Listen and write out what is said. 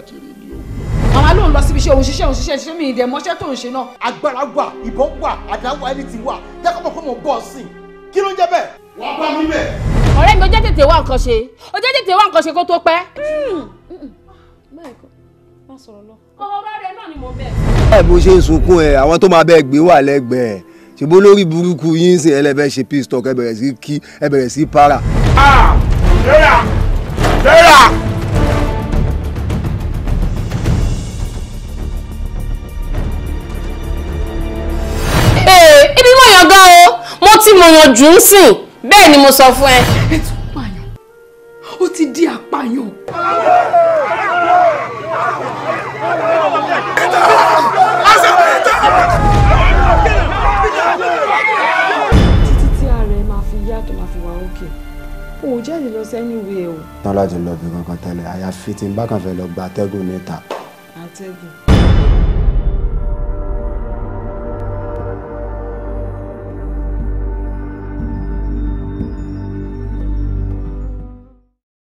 káàkiri ni o. màmá ló ń lọ síbi iṣẹ́ òun ṣiṣẹ́ òun ṣiṣẹ́ ṣiṣẹ́ mi ìdẹ̀ mọ́ṣẹ́ tó ń ṣe náà. agbára wà ìbọn wà àdá wà ẹni tí wà jẹ́ kó mọ̀ pé mo bọ̀ sí i kí ló ń jẹ́ bẹ́ẹ̀. wàá bá mi bẹ̀. ọ̀rẹ́ mi ó jẹ́ tètè wá nǹkan ṣe ó jẹ́ tètè wá nǹkan ṣe kó tó pẹ́. ọ̀rọ̀ rẹ̀ náà ni mo bẹ̀. ẹ bó ṣe ń sunkún ẹ àwọn tó máa bẹ gbé wà lẹ́gbẹ̀ẹ́ ṣùgbọ́n lórí burúkú yín sìn ẹlẹ́fẹ́ ṣe peace talk ẹ bẹ̀rẹ̀ sí kí ẹ bẹ̀rẹ̀ sí para. Sarah! Sarah! ee ibi mo yàn gan o mo ti mọ̀yàn jù ú sìn bẹ́ẹ̀ ni mo sọ fún ẹ. ẹ tún pààyàn ó ti di àpààyàn. títí tí ààrẹ máa fi yá tó máa fi wà òkè o ò jáde lọ sẹ́ni ìwé o. tán láti lọ bí kankan tẹ́lẹ̀ àyàfi tí n bá kàn fẹ́ lọ gba atẹ́gùn níta. àtẹ̀gùn